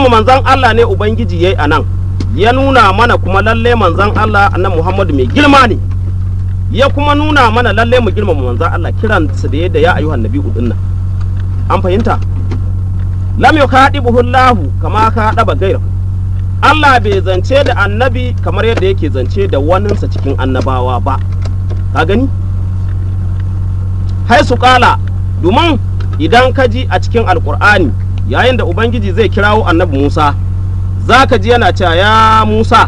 girmama manzon Allah ne ubangiji yayi anan ya nuna mana kuma lalle manzon Allah annan Muhammadu mai girma ne ya kuma nuna mana lalle mu girmama manzon Allah kiran su da yadda ya ayyuhan nabi din nan an fahimta lam yukadibuhu Allah kama ka daba gairahu Allah bai zance da annabi kamar yadda yake zance da waninsa cikin annabawa ba ka gani hai su kala domin idan ka ji a cikin alkur'ani yayin da ubangiji zai kirawo annabi musa za ka ji yana cewa ya musa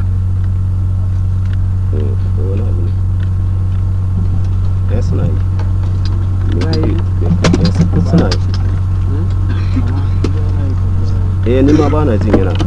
eh ni ma ba na jin yana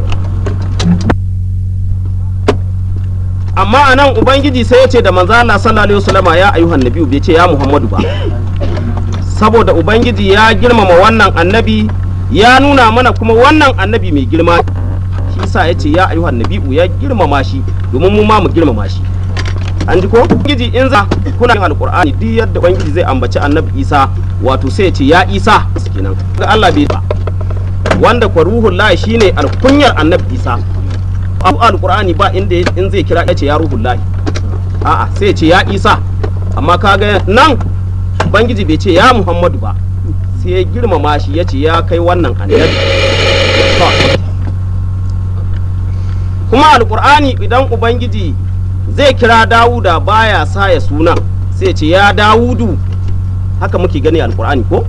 amma a nan ubangiji sai ya ce da manzo Allah sallallahu alaihi wasallama ya ayyuhan nabiyyu bai ce ya muhammadu ba saboda ubangiji ya girmama wannan annabi ya nuna mana kuma wannan annabi mai girma shi sa ya ce ya ayyuhan nabiyyu ya girmama shi domin mu ma mu girmama shi an ji ko ubangiji in za kuna yin alqur'ani duk yadda ubangiji zai ambaci annabi isa wato sai ya ce ya isa kenan ga Allah bai ba wanda kwa ruhul lahi shine alkunyar annabi isa abu alqur'ani ba inda in zai kira ya ce ya ruhul lahi a'a sai ya ce ya isa amma kaga nan ubangiji bai ce ya muhammadu ba sai ya girmama shi ya ce ya kai wannan annabi kuma alqur'ani idan ubangiji zai kira dawuda baya sa ya suna sai ya ce ya dawudu haka muke gani alqur'ani ko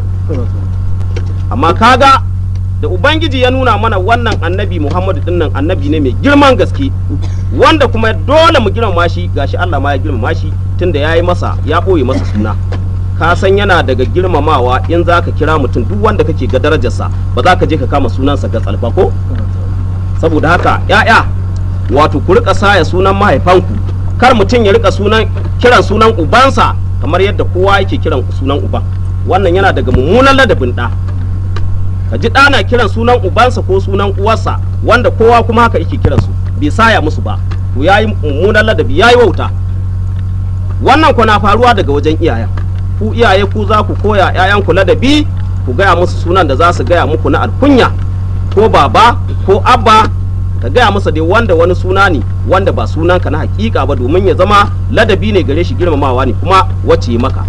amma kaga da ubangiji ya nuna mana wannan annabi muhammadu dinnan annabi ne mai girman gaske wanda kuma dole mu girmama shi gashi allah ma ya girmama shi tunda ya yi masa ya ɓoye masa suna ka san yana daga girmamawa in za ka kira mutum duk wanda kake ga darajarsa ba za ka je ka kama sunansa ga tsalfa ko saboda haka ya'ya wato ku rika saya sunan mahaifanku kar mutum ya rika sunan kiran sunan ubansa kamar yadda kowa yake kiran sunan uban wannan yana daga mummunan ladabin ɗa ka ji ɗana kiran sunan ubansa ko sunan uwarsa wanda kowa kuma haka yake kiran su bai saya musu ba to yayi mummunan ladabi yayi wauta wannan kuna faruwa daga wajen iyayen ku iyaye ku za ku koya ƴaƴanku ladabi ku gaya musu sunan da za su gaya muku na alkunya ko baba ko abba ka gaya masa dai wanda wani suna ne wanda ba sunanka na hakika ba domin ya zama ladabi ne gare shi girmamawa ne kuma wacce maka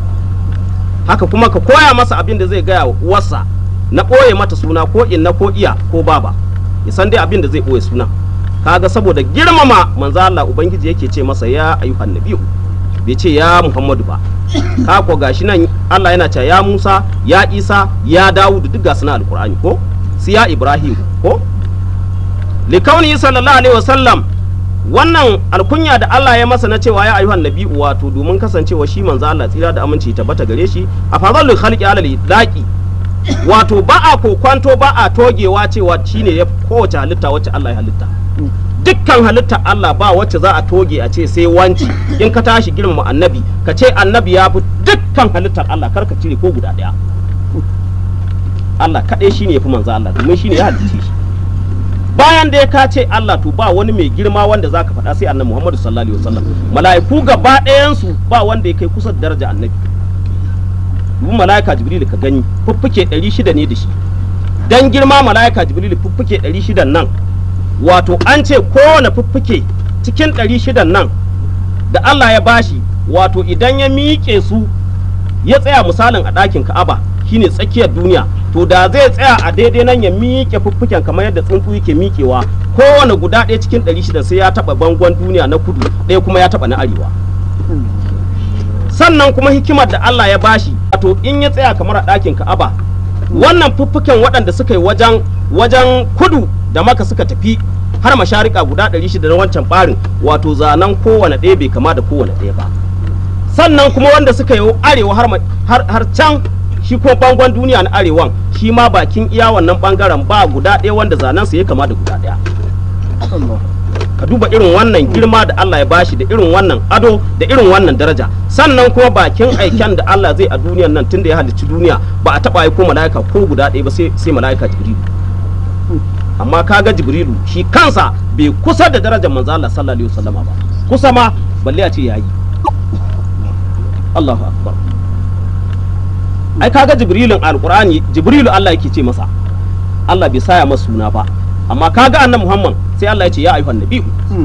haka kuma ka koya masa abin da zai gaya wa uwarsa na ɓoye mata suna ko inna ko iya ko baba ya san dai abin da zai ɓoye suna kaga saboda girmama manzo Allah ubangiji yake ce masa ya ayyuhan nabiyyu bai ce ya Muhammadu ba ka ko gashi nan Allah yana cewa ya Musa ya Isa ya Dawud duk ga suna alqur'ani ko su ya Ibrahim ko likauni sallallahu alaihi wasallam wannan alkunya da Allah ya masa na cewa ya ayyuhan nabiyyu wato domin kasancewa shi manzo Allah tsira da aminci tabbata gare shi a fadalul khalqi alal idaqi wato ba a kokwanto ba a togewa cewa shine ya kowace halitta wacce Allah ya halitta dukkan halitta Allah ba wacce za a toge a ce sai wanci in ka tashi girmama annabi ka ce annabi ya fi dukkan halittar Allah kar ka cire ko guda daya Allah kaɗai shine ya fi manzo Allah domin shine ya halicce shi bayan da ya ka ce Allah to ba wani mai girma wanda zaka faɗa sai annabi Muhammadu sallallahu alaihi wasallam mala'iku gaba ɗayan su ba wanda ya kai kusa da daraja annabi domin mala'ika jibril ka gani fuffuke 600 ne da shi dan girma mala'ika jibril fuffuke 600 nan wato an ce kowane fuffuke cikin 600 nan da Allah ya bashi wato idan ya miƙe su ya tsaya misalin a ɗakin Ka'aba shine tsakiyar duniya to da zai tsaya a daidai nan ya miƙe fuffuken kamar yadda tsuntsu yake miƙewa kowane guda ɗaya cikin 600 sai ya taɓa bangon duniya na kudu ɗaya kuma ya taɓa na arewa sannan kuma hikimar da Allah ya bashi wato in ya tsaya kamar a ɗakin Ka'aba wannan fuffuken waɗanda suka yi wajen wajen kudu da maka suka tafi har masharika guda 600 na wancan ɓarin wato zanen kowane ɗaya bai kama da kowane ɗaya ba sannan kuma wanda suka yi arewa har, har, can shi ko bangon duniya na arewan shi ma bakin iya wannan bangaren ba guda ɗaya wanda zanen sa ya kama da guda ɗaya ka duba irin wannan girma da Allah ya bashi da irin wannan ado da irin wannan daraja sannan kuma bakin aiken da Allah zai a duniyan nan tunda ya halicci duniya ba a taba aiko mala'ika ko guda ɗaya ba sai sai mala'ika jibrilu amma kaga jibrilu shi kansa bai kusa da darajar manzo Allah sallallahu alaihi wasallama ba kusa ma balle a ce yayi Allahu akbar ai kaga jibrilun alqur'ani jibrilu Allah yake ce masa Allah bai saya masa suna ba amma kaga annabi Muhammad sai Allah ya ce ya ayyuhan nabi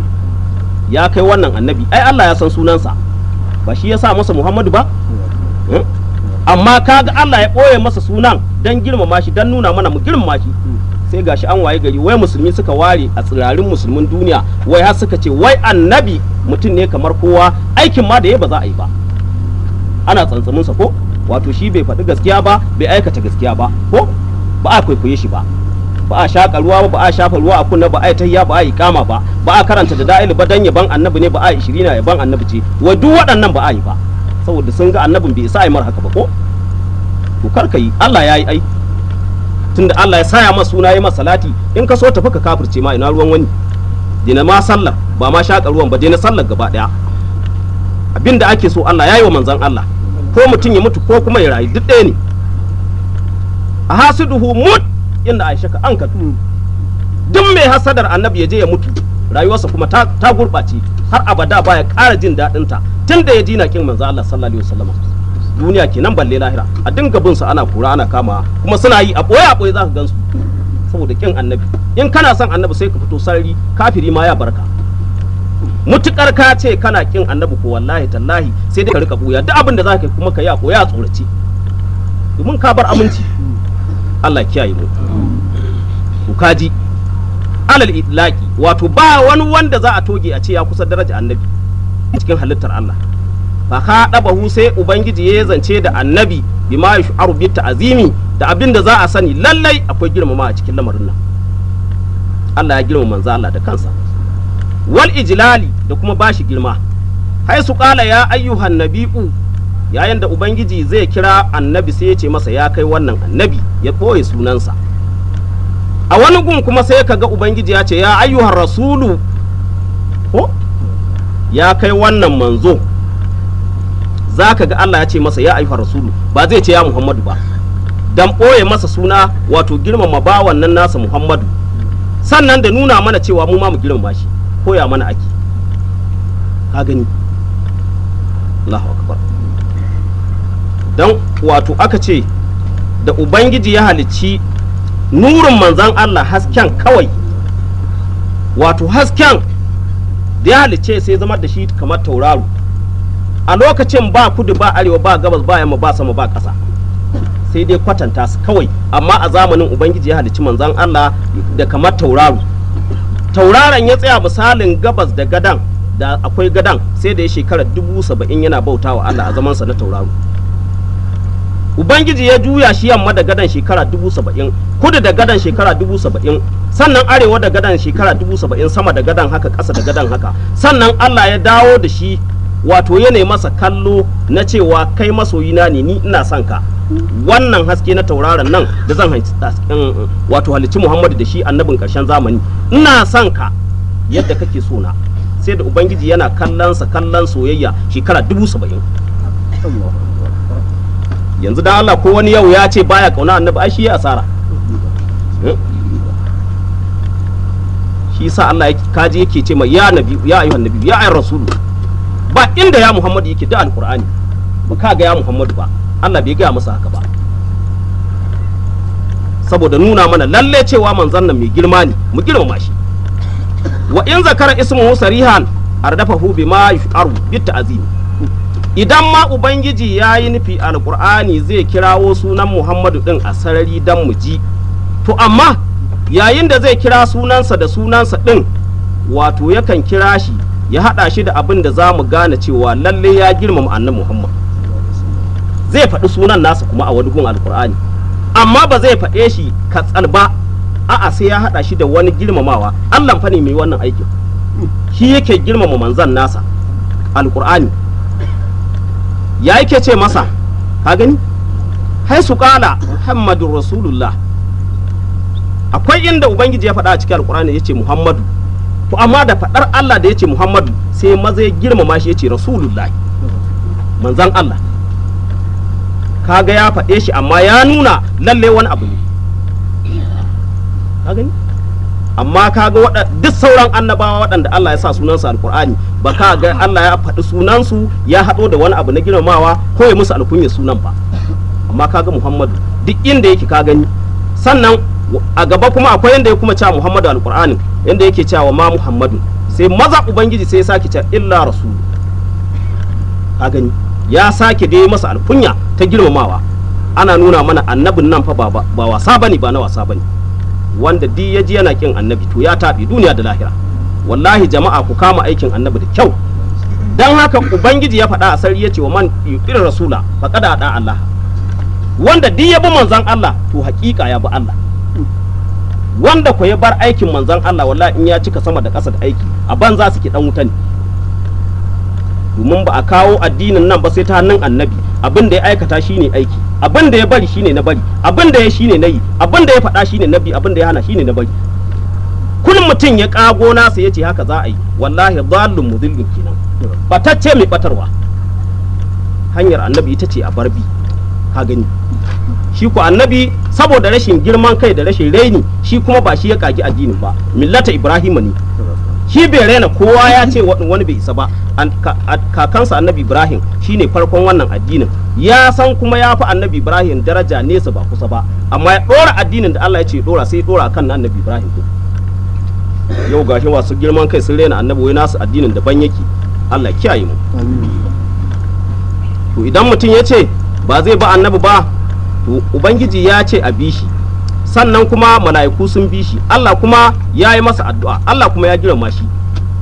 ya kai wannan annabi ai Allah ya san sunansa ba shi ya sa masa Muhammadu ba Hmm? amma kaga Allah ya ɓoye masa sunan don girmama shi don nuna mana mu girmama shi sai gashi an waye gari wai musulmi suka ware a tsirarin musulmin duniya wai har suka ce wai annabi mutum ne kamar kowa aikin ma da ya ba za a yi ba ana tsantsamin sa ko wato shi bai faɗi gaskiya ba bai aikata gaskiya ba ko ba a kwaikwaye shi ba ba a shaƙa ruwa ba ba a shafa ruwa a kunna ba a yi tayya ba a yi kama ba ba a karanta da da'il ba dan yaban annabi ne ba a yi ishirina yaban annabi ce wai duk waɗannan ba a yi ba saboda sun ga annabin bai isa a yi mar haka ba ko to kar ka yi Allah ya yi ai tunda Allah ya saya masa suna yi masa salati in ka so tafi ka kafirce ma ina ruwan wani dina ma sallar ba ma shaƙa ruwan ba dina sallar gaba ɗaya abinda ake so Allah ya yi wa manzon Allah ko mutum ya mutu ko kuma ya rayu duk ɗaya ne a hasiduhu mut inda Aisha ka an ka duk mai hasadar annabi ya je ya mutu rayuwarsa kuma ta, ta gurɓace har abada baya ƙara jin daɗin ta tun da ya dina kin manzo Allah sallallahu alaihi wasallam duniya kenan balle lahira a dinga bin su ana kura ana kama kuma suna yi a boye a boye za ka gansu saboda kin annabi in kana son annabi sai ka fito sarari kafiri ma ya barka mutukar ka ce kana kin annabi ko wallahi tallahi sai dai ka rika buya duk abin da za ka yi kuma ka yi a boye a tsorace domin ka bar aminci Allah kiyaye mu to kaji alal itlaqi wato ba wani wanda za a toge a ce ya kusa daraja annabi cikin halittar Allah fa ka dabahu sai ubangiji ya zance da annabi bima yash'aru bi ta'zimi da abin da za a sani lallai akwai girmama a cikin lamarin nan Allah ya girmama manzo Allah da kansa wal ijlali da kuma bashi girma hai su kala ya ayyuhan nabi'u yayin da ubangiji zai kira annabi sai ya ce masa ya kai wannan annabi ya ɓoye sunansa a wani gun kuma sai ka ga ubangiji ya ce ya ayyuhar rasulu ko ya kai wannan manzo za ka ga Allah ya ce masa ya ayyuhar rasulu ba zai ce ya muhammadu ba dan ɓoye masa suna wato girmama bawan nan nasa muhammadu sannan da nuna mana cewa mu ma mu girmama shi koya mana ake ka gani Allahu akbar dan wato aka ce da ubangiji ya halicci nurin manzan Allah hasken kawai wato hasken da ya halicce sai zama da shi kamar tauraro a lokacin ba kudu ba arewa ba gabas ba yamma ba sama ba ƙasa sai dai kwatanta su kawai amma a zamanin ubangiji ya halicci manzan Allah da kamar tauraro tauraron ya tsaya misalin gabas da gadan da akwai gadan sai da ya shekara dubu saba'in yana bautawa Allah a zamansa na tauraro ubangiji ya juya shi yamma da gadan shekara dubu saba'in kudu da gadan shekara dubu saba'in sannan arewa da gadan shekara dubu saba'in sama da gadan haka ƙasa da gadan haka sannan allah ya dawo da shi wato ya masa kallo na cewa kai masoyina ne ni ina son ka wannan haske na tauraron nan da zan wato halicci muhammadu da shi annabin ƙarshen zamani ina son ka yadda kake so na sai da ubangiji yana kallonsa kallon soyayya shekara dubu saba'in yanzu dan Allah ko wani yau ya ce baya kauna annabi ai shi ya asara shi yasa Allah kaji yake ce mai ya nabi ya ayyuhan nabi ya ayyuhan rasulu ba inda ya Muhammadu yake da alqur'ani ba ka ga ya Muhammadu ba Allah bai gaya masa haka ba saboda nuna mana lalle cewa manzon nan mai girma ne mu girmama shi wa in zakara ismuhu sarihan ardafahu bima yu'aru bit ta'zimi idan ma ubangiji ya yi nufi alkur'ani zai kirawo sunan muhammadu din a sarari don mu ji to amma yayin da zai kira sunansa da sunansa din wato yakan kira shi ya haɗa shi da abin da za mu gane cewa lalle ya girmama annabi muhammad zai faɗi sunan nasa kuma a wani gun alkur'ani amma ba zai faɗe shi katsal ba a'a sai ya haɗa shi da wani girmamawa allah fa ne mai wannan aikin shi yake girmama manzan nasa alkur'ani ya yake ce masa ka gani hai su kala muhammadun rasulullah akwai inda ubangiji ya faɗa a cikin alkur'ani ya ce muhammadu to amma da faɗar allah da ya ce muhammadu sai maza ya girmama shi ya ce rasulullah manzan allah kaga ya faɗe shi amma ya nuna lalle wani abu ne ka gani amma kaga waɗa duk sauran annabawa waɗanda Allah ya sa sunansu alkur'ani ba ka ga Allah ya faɗi sunansu ya haɗo da wani abu na girmamawa ko ya musu alkunya sunan ba amma kaga Muhammadu duk inda yake ka gani sannan a gaba kuma akwai yanda ya kuma cewa Muhammadu alqur'ani yanda yake cewa ma Muhammadu sai maza ubangiji sai ya sake cewa illa rasul ka gani ya sake dai masa alkunya ta girmamawa ana nuna mana annabin nan fa ba ba wasa bane ba na wasa bane wanda di ya ji yana kin annabi to ya taɓi duniya da lahira wallahi jama'a ku kama aikin annabi da kyau dan haka ubangiji ya faɗa a sarri ya ce wa man yuqir rasula faqad ada Allah wanda di ya bi manzon Allah to haƙiƙa ya bi Allah wanda ko ya bar aikin manzon Allah wallahi in ya cika sama da ƙasa da aiki a banza suke dan wuta ne domin ba a kawo addinin nan ba sai ta hannun annabi abin da ya aikata shine aiki abin da ya bari shine na bari abin da ya shine na yi abin da ya faɗa shine na bi abin da ya hana shine na bari kullum mutum ya kago nasa ya ce haka za a yi wallahi dhallun mudillin kenan batacce mai batarwa hanyar annabi ita ce a barbi ka gani shi ku annabi saboda rashin girman kai da rashin raini shi kuma ba shi ya kagi addinin ba millata ibrahima ne shi bai raina kowa ya ce wani bai isa ba kakansa annabi ibrahim shine farkon wannan addinin ya san kuma ya fi annabi ibrahim daraja nesa ba kusa ba amma ya dora addinin da allah ya ce dora sai dora kan annabi ibrahim yau gashi masu girman kai sun raina annabi wai nasu addinin daban yake allah kiyaye mu to idan mutum ya ce ba zai ba annabi ba to ubangiji ya ce a bi shi sannan kuma mala'iku sun bi shi Allah kuma ya yi masa addu'a Allah kuma ya girma shi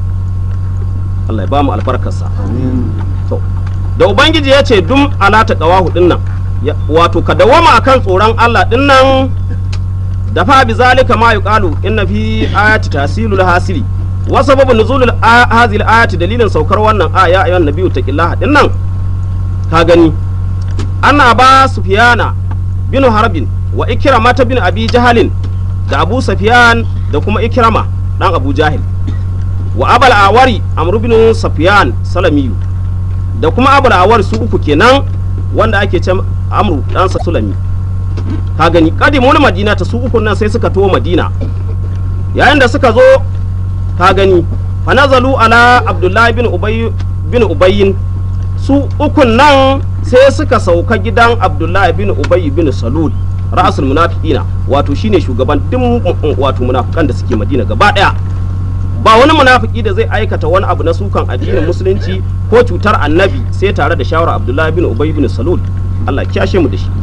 Allah ya ba mu albarkarsa to da ubangiji ya ce dum alata qawahu din nan wato ka dawama akan tsoron Allah din nan da fa bi zalika ma yuqalu inna fi ayati tasilul hasili wa sababu nuzulul hazil ayati dalilin saukar wannan aya ayyuhan nabiyyu taqillaha din nan ka gani ana ba sufiyana bin harbin wa ikirama ta bin abi jahalin da abu safiyan da kuma ikirama dan abu jahil wa abal awari amru bin safiyan salamiyu da kuma abal awari su uku kenan wanda ake ce amru dan sulami ka gani kadimun madina ta su uku nan sai suka to madina yayin da suka zo ka gani fa nazalu ala abdullahi bin ubay bin ubayyin su ukun nan sai suka sauka gidan abdullahi bin ubay bin salul ra'asul munafiqina wato shine shugaban duk wato munafikan da suke madina gaba daya ba wani munafiki da zai aikata wani abu na sukan addinin musulunci ko cutar annabi sai tare da shawara abdullahi bin ubay bin salul Allah kiyashe mu da shi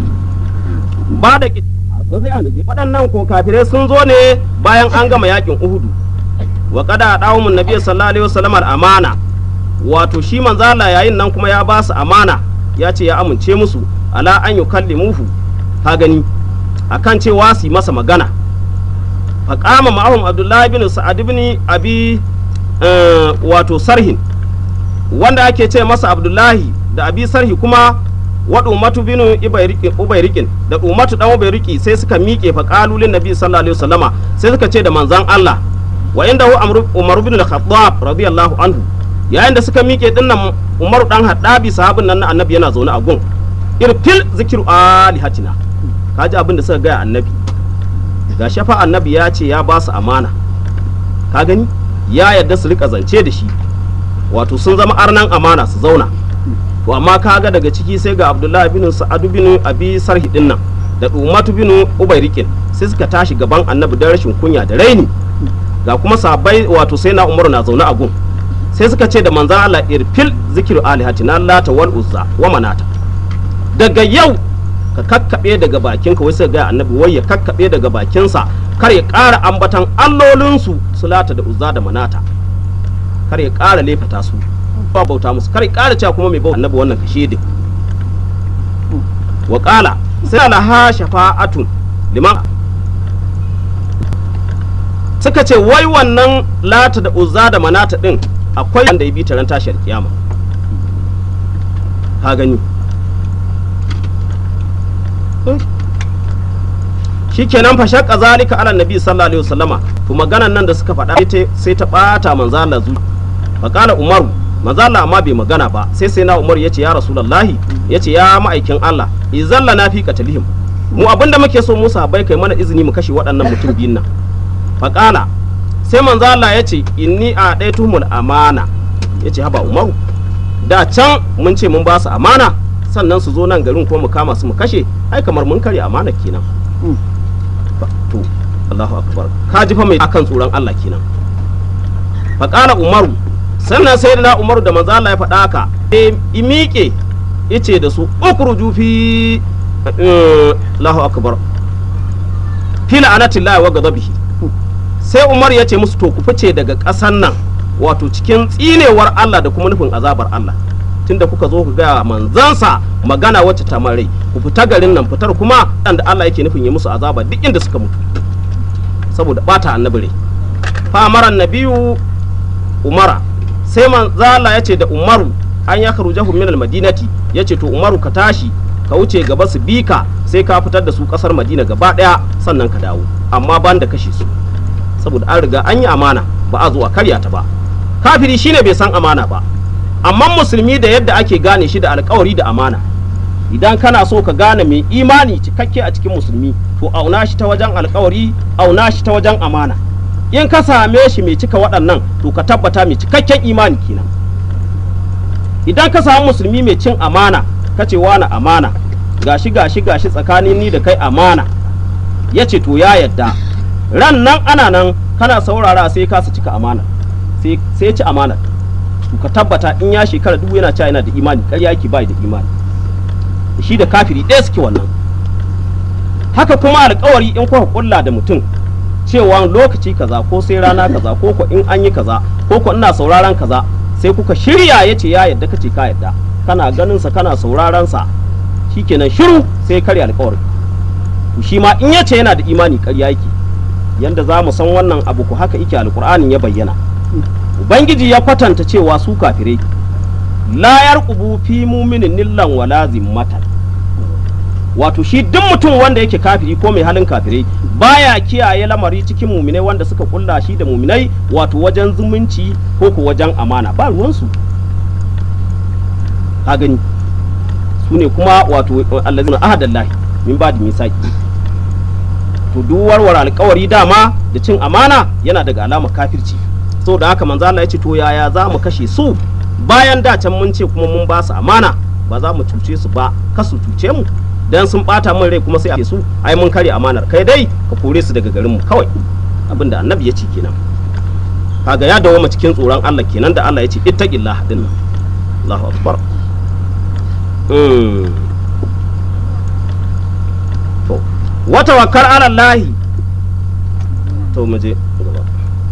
ba da waɗannan ko kafirai sun zo ne bayan an gama yakin uhudu wa kada dawo mun nabi sallallahu alaihi wasallam amana wato shi manzala yayin nan kuma ya ba su amana ya ce ya amince musu ala an yukallimuhu ka gani akan cewa su yi masa magana faƙama ma'ahum abdullahi bin sa'ad bin abi wato sarhin wanda ake ce masa abdullahi da abi sarhi kuma waɗu matu bin ubairikin da umatu dan ubairiki sai suka miƙe fa qalulin nabi sallallahu alaihi wasallama sai suka ce da manzon Allah wa inda hu umar bin al-khattab radiyallahu anhu yayin da suka miƙe dinnan umaru dan haddabi sahabin nan na annabi yana zaune a gun irfil zikiru alihatina kaji abin da suka gaya annabi ga shafa annabi ya ce ya ba su amana ka gani ya yadda su rika zance da shi wato sun zama arnan amana su zauna to amma kaga daga ciki sai ga abdullahi bin sa'adu bin abi sarhi din nan da umatu bin ubairikin sai suka tashi gaban annabi da rashin kunya da raini ga kuma sabai wato sai na umaru na zaune a gun sai suka ce da manzan Allah irfil zikiru alihatina lata wal uzza wa manata daga yau ka kakkaɓe daga bakinka wai sai ga annabi wai ya kakkaɓe daga bakinsa kar ya ƙara ambatan allolinsu su lata da uzza da manata kar ya ƙara lefata su ba bauta musu kar ya ƙara cewa kuma mai bauta annabi wannan kashe din wa ƙala sai alaha shafa'atun liman suka ce wai wannan lata da uzza da manata din akwai wanda ya bi taron tashiyar kiyama ka gani shikenan fa shaqqa zalika ala nabi sallallahu alaihi wasallama to maganan nan da suka faɗa sai ta bata manzo Allah zu fa qala umaru manzo Allah amma bai magana ba sai sai na umar yace ya rasulullahi yace ya ma'aikin Allah izalla na fi qatlihim mu abinda muke so Musa bai kai mana izini mu kashe waɗannan mutum biyun nan fa qala sai manzo Allah yace inni a daitumul amana yace haba umaru da can mun ce mun ba su amana sannan su zo nan garin ko mu kama su mu kashe ai kamar mun karya amana kenan Allahu akbar ka ji fa mai akan tsoron Allah kenan fa qala umaru sannan sai da umaru da manzo Allah ya faɗa haka sai imiƙe yace da su ukruju fi Allahu akbar fi la'anatillahi wa ghadabihi sai Umar ya ce musu to ku fice daga ƙasan nan wato cikin tsinewar Allah da kuma nufin azabar Allah tunda kuka zo ku ga manzansa magana wacce ta mare ku fita garin nan fitar kuma da Allah yake nufin ya musu azaba duk inda suka mutu saboda bata annabi rai fa amara nabiyu umara sai manzo Allah ya ce da Umaru an ya kharujahu min al-madinati yace to Umaru ka tashi ka wuce gaba su bika sai ka fitar da su kasar Madina gaba daya sannan ka dawo amma ban da kashe su saboda an riga an yi amana ba a zuwa karya ta ba kafiri shine bai san amana ba amma musulmi da yadda ake gane shi da alkawari da amana idan kana so ka gane mai imani cikakke a cikin musulmi to auna shi ta wajen alkawari auna shi ta wajen amana in ka same shi mai cika waɗannan to ka tabbata mai cikakken imani kenan idan ka samu musulmi mai cin amana ka ce wani amana gashi gashi gashi tsakanin ni da kai amana ya ce to ya yadda ran nan ana nan kana saurara sai ka su cika amana sai ya ci amana to ka tabbata in ya shekara dubu yana cewa yana da imani ƙarya yake bai da imani shi da kafiri ɗaya suke wannan haka kuma alkawari in kuka kulla da mutum cewa lokaci kaza ko sai rana kaza ko ko in an yi kaza ko ko ina sauraron kaza sai kuka shirya ya ce ya yadda kace ka yadda kana ganin sa kana sauraron sa shikenan shiru sai karya alkawari to shi ma in yace yana da imani ƙarya yake yanda za mu san wannan abu ku haka yake alkur'anin ya bayyana ubangiji ya kwatanta cewa su kafirai la yarqubu fi mu'minin nillan wala zimmatan wato shi duk mutum wanda yake kafiri ko mai halin kafirai baya kiyaye lamari cikin muminai wanda suka kulla shi da muminai wato wajen zumunci ko ko wajen amana ba ruwansu ka gani su ne kuma wato allazina ahadallahi min ba da misaki to duk warware alkawari dama da cin amana yana daga alamar kafirci saboda haka manzo Allah ya ce to yaya za mu kashe su bayan da can mun ce kuma mun ba su amana ba za mu cuce su ba kasu cuce mu dan sun bata min rai kuma sai a su ai mun kare amanar kai dai ka kore su daga garin mu kawai abinda annabi ya ce kenan kaga ya dawo cikin tsoron Allah kenan da Allah ya ce ittaqillah din Allahu akbar to wa tawakkal ala Allah to mu je gaba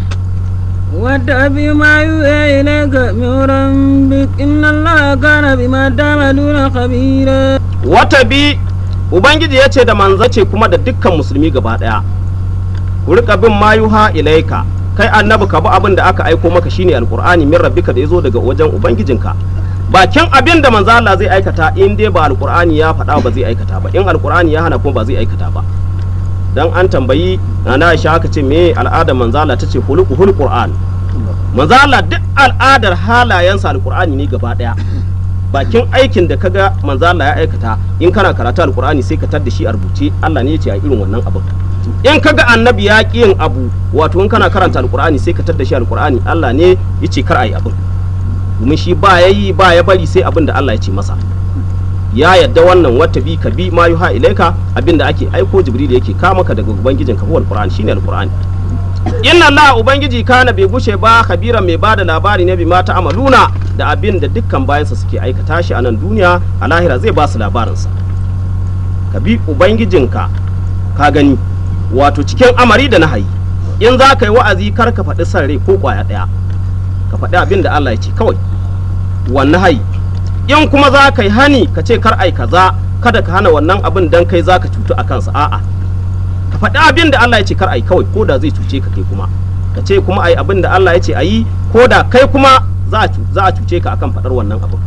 واتبع ما يوحى إليك من ربك إن الله كان بما تعملون خبيرا wata bi ubangiji ya ce da manzace kuma da dukkan musulmi gaba daya ku rika bin mayuha ilaika kai annabi ka bi abin da aka aiko maka shine alqur'ani min rabbika da yazo daga wajen ubangijinka bakin abin da manzo Allah zai aikata in dai ba alqur'ani ya faɗa ba zai aikata ba in alqur'ani ya hana kuma ba zai aikata ba dan an tambayi na Aisha aka ce me al'adar manzo Allah tace hulukuhul qur'an manzo Allah duk al'adar halayensa alqur'ani ne gaba daya bakin aikin da kaga manzo Allah ya aikata in kana karatu alqur'ani sai ka tar da shi a rubuce Allah ne ya ce a irin wannan abin in kaga annabi ya ki yin abu wato in kana karanta alqur'ani sai ka tar da shi alqur'ani Allah ne ya ce kar a yi abin domin shi ba yayi ba ya bari sai abin da Allah ya ce masa ya yadda wannan wata bi ka bi ma yuha ilaika abin da ake aiko jibril yake ka maka daga ubangijin ka huwal qur'ani shine alqur'ani inna Allah ubangiji kana bai gushe ba khabiran mai bada labari ne bi mata amaluna da abin da dukkan bayansa suke aikata shi a nan duniya a lahira zai ba su labarinsa ka bi ubangijinka ka gani wato cikin amari da nahayi in za ka yi wa'azi kar ka faɗi san rai ko ƙwaya ɗaya ka faɗi abin da Allah ya ce kawai wannan hayi in kuma za ka yi hani ka ce kar ai kaza kada ka hana wannan abin dan kai za ka cutu a kansa a'a ka faɗi abin da Allah ya ce kar ai kawai ko da zai cuce ka kai kuma ka ce kuma ai abin da Allah ya ce ayi ko da kai kuma za a cuce ka akan faɗar wannan abin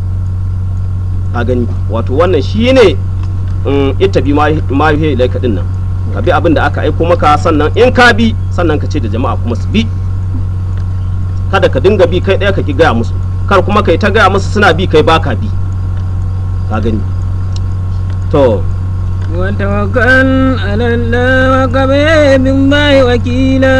ka gani wato wannan shine ita bi ma yuhe ilaika din nan ka bi abin da aka aiko maka sannan in ka bi sannan ka ce da jama'a kuma su bi kada ka dinga bi kai ɗaya ka ki gaya musu kar kuma kai ta gaya musu suna bi kai baka bi ka gani to وتوكل على الله وكفى بالله وكيلا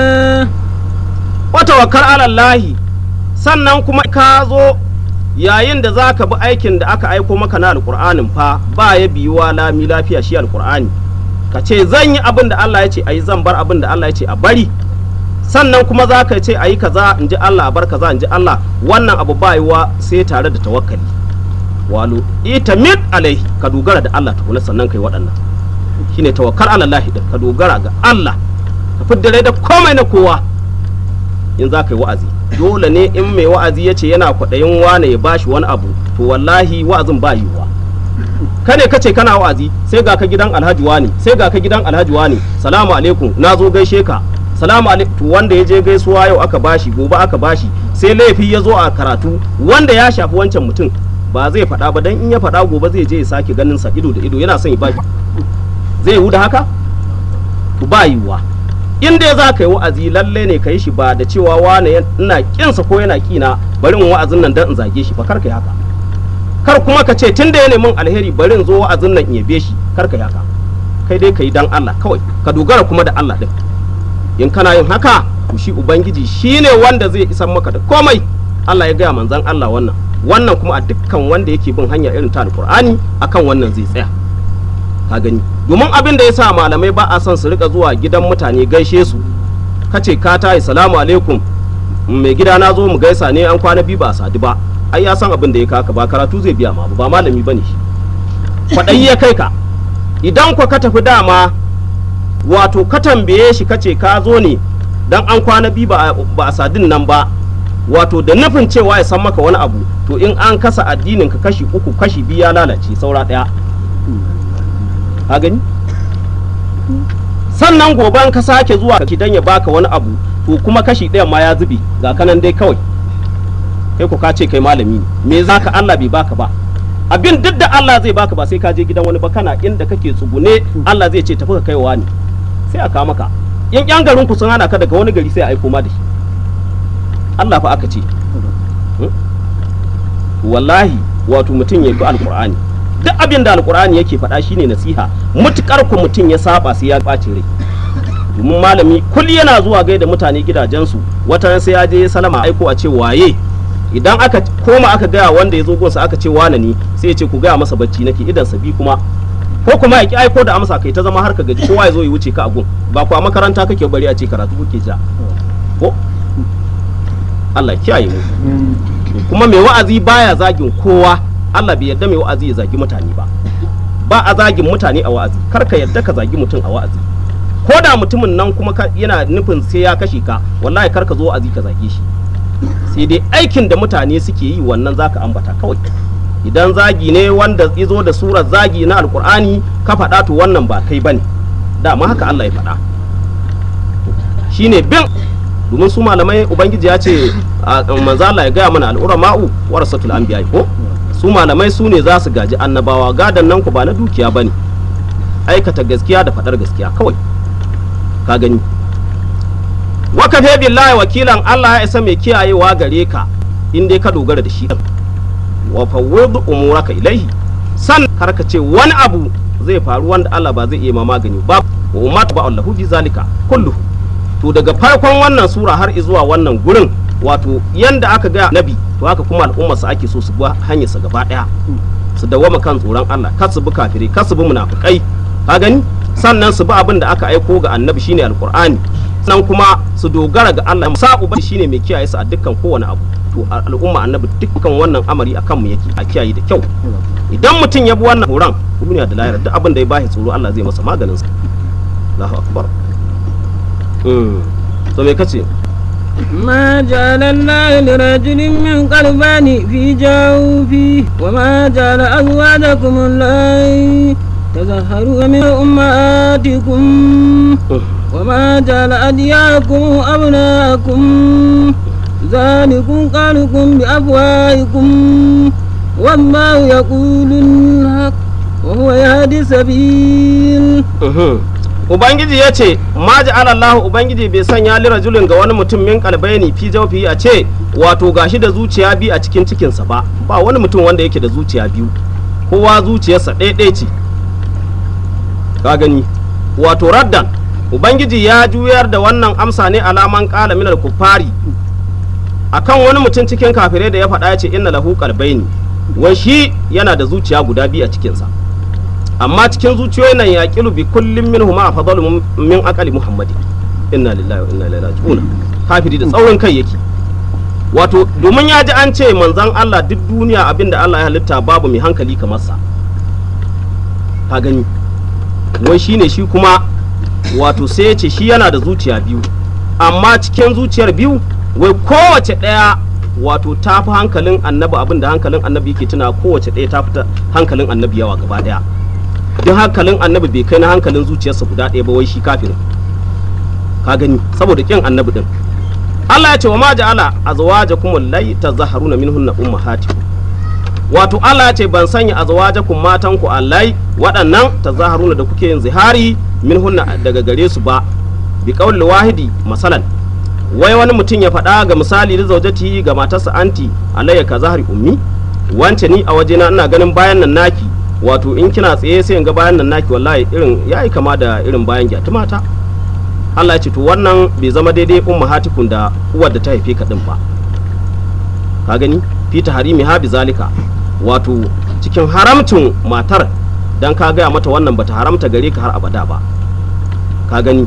wata wakar alallahi sannan kuma ka zo yayin da za ka bi aikin da aka aiko maka na alkur'anin fa ba ya biyuwa lami lafiya shi alkur'ani ka ce zan yi abin da Allah ya ce a yi zan bar abin da Allah ya ce a bari sannan kuma za ka ce a yi kaza in ji Allah a bar kaza in ji Allah wannan abu ba yiwa sai tare da tawakkali walu ita mit alaihi ka dogara da Allah tukuna sannan kai waɗannan shine tawakkal ala Allah din ka dogara ga Allah ka fidda da komai na kowa in za ka yi wa'azi dole ne in mai wa'azi ya ce yana kwaɗayin wane ya bashi wani abu to wallahi wa'azin ba yiwuwa ka ne kace kana wa'azi sai ga ka gidan alhaji wani sai ga ka gidan alhaji wani salamu alaikum na zo gaishe ka salamu alaikum to wanda ya je gaisuwa yau aka bashi gobe aka bashi sai laifi ya zo a karatu wanda ya shafi wancan mutum ba zai faɗa ba dan in ya faɗa gobe zai je ya sake ganin sa ido da ido yana son ya bashi zai yiwu da haka to ba yiwuwa in dai za ka yi wa'azi lalle ne ka yi shi ba da cewa wane ina kinsa ko yana kina bari in wa'azin nan dan in zage shi ba kar ka yi haka kar kuma ka ce tun da ya nemin alheri bari in zo wa'azin nan in yabe shi kar ka yi haka kai dai ka yi dan Allah kawai ka dogara kuma da Allah din in kana yin haka to shi ubangiji shine wanda zai isan maka da komai Allah ya gaya manzon Allah wannan wannan kuma a dukkan wanda yake bin hanya irin ta alqur'ani akan wannan zai tsaya ka gani domin abin da ya sa malamai ba a son su rika zuwa gidan mutane gaishe su kace ka tayi salamu alaikum mai gida na zo mu gaisa ne an kwana biyu ba a sadu ba ai ya san abin da ya kaka ba karatu zai biya ma ba malami bane shi kwaɗayi ya kai ka idan kwa ka tafi dama wato ka tambaye shi kace ka zo ne dan an kwana biyu ba a sadin nan ba wato da nufin cewa ya san maka wani abu to in an kasa addinin ka kashi uku kashi biyu ya lalace saura ɗaya ka gani sannan gobe ka sake zuwa ka dan ya baka wani abu to kuma kashi ɗayan ma ya zube ga kanan dai kawai kai ko ka ce kai malami ne me za ka Allah bai baka ba abin duk da Allah zai baka ba sai ka je gidan wani ba kana inda kake tsugune Allah zai ce tafi ka kaiwa ne sai a kawo maka in yan garin ku sun hana ka daga wani gari sai a aiko ma da shi Allah fa aka ce wallahi wato mutum ya bi alqur'ani duk abin da alkur'ani yake faɗa shine nasiha mutukar ku mutum ya saba sai ya ɓaci rai domin malami kulli yana zuwa gaida mutane gidajensu wata sai ya je salama aiko a ce waye idan aka koma aka gaya wanda ya zo gonsa aka ce wane ne sai ya ce ku gaya masa bacci nake idan sabi kuma ko kuma ya ki aiko da amsa kai ta zama har ka gaji kowa ya zo ya wuce ka a gun ba ku a makaranta kake bari a ce karatu kuke ja ko Allah kiyaye mu kuma mai wa'azi baya zagin kowa Allah bai yarda mai wa'azi ya zagi mutane ba ba a zagin mutane a wa'azi kar ka yarda ka zagi mutum a wa'azi ko da mutumin nan kuma yana nufin sai ya kashe ka wallahi kar ka zo wa'azi ka zage shi sai dai aikin da mutane suke yi wannan zaka ambata kawai idan zagi ne wanda ya zo da surar zagi na alkur'ani ka faɗa to wannan ba kai bane dama haka Allah ya faɗa shine bin domin su malamai ubangiji ya ce manzo Allah ya gaya mana al'urama'u warasatul anbiya ko su malamai su ne za su gaji annabawa gadan nan ku ba na dukiya ba ne aikata gaskiya da faɗar gaskiya kawai ka gani wakafe billahi wakilan Allah ya isa mai kiyayewa gare ka in dai ka dogara da shi wa fawwid umuraka ilaihi san karka ce wani abu zai faru wanda Allah ba zai iya ma magani ba wa ummatu ba Allahu bi zalika kulluhu to daga farkon wannan sura har zuwa wannan gurin wato yanda aka ga nabi to haka kuma al'ummar su ake so su bi hanyar sa gaba daya su dawama kan tsoron Allah kar su bi kafirai kar su bi munafikai ka gani sannan su bi abin da aka aiko ga annabi shine alqur'ani sannan kuma su dogara ga Allah sa uba shine mai kiyaye su a dukkan kowane abu to al'umma annabi dukkan wannan amari akan mu yake a kiyaye da kyau idan mutum ya bi wannan horon duniya da lahira duk abin da ya bashi tsoro Allah zai masa maganin sa Allahu akbar to me kace ما جعل الله لرجل من قلبان في جوفه وما جعل أزواجكم اللائي تظهروا من أمهاتكم وما جعل أدياكم أبناءكم ذلكم قالكم بأفواهكم والله يقول الحق وهو يهدي السبيل Ubangiji ya ce, Ma Allah Ubangiji bai sanya li rajulin ga wani mutum min kalbaini fi jawfi a ce, wato gashi da zuciya biyu a cikin cikinsa ba, ba wani mutum wanda yake da zuciya biyu, kowa zuciyarsa ɗaya ce. Ka gani, wato raddan, Ubangiji ya juyar da wannan amsa ne alaman ƙala minal kuffari akan wani mutum cikin kafirai da ya faɗa ya ce inna lahu qalbaini wai shi yana da zuciya guda biyu a cikinsa amma cikin zuciyoyin nan yaqilu bi kullin minhum ma fadalu min aqali muhammadin inna lillahi wa inna ilaihi raji'un kafiri da tsaurin kai yake wato domin ya ji an ce manzon Allah duk duniya abinda Allah ya halitta babu mai hankali kamar sa ka gani wai shine shi kuma wato sai ya ce shi yana da zuciya biyu amma cikin zuciyar biyu wai kowace ɗaya wato ta fi hankalin annabi abin da hankalin annabi yake tuna kowace ɗaya ta fi hankalin annabi yawa gaba ɗaya duk hankalin annabi bai kai na hankalin zuciyarsa guda ɗaya ba wai shi kafirin ka gani saboda kin annabi din Allah ya ce wa ma ja'ala azwajakum allati tazaharuna minhunna ummahatikum wato Allah ya ce ban sanya azwajakum matanku allai waɗannan tazaharuna da kuke yin zihari minhunna daga gare su ba bi qawli wahidi masalan wai wani mutum ya faɗa ga misali da zaujati ga matarsa anti alayya ka zahari ummi wance ni a wajena ina ganin bayan nan naki wato in kina tsaye sai in ga bayan nan naki wallahi irin yayi kama da irin bayan gyatu mata Allah ya ce to wannan bai zama daidai ummahatikun da uwar da ta haife ka din ba ka gani fi harimi ha zalika wato cikin haramcin matar dan ka gaya mata wannan bata haramta gare ka har abada ba ka gani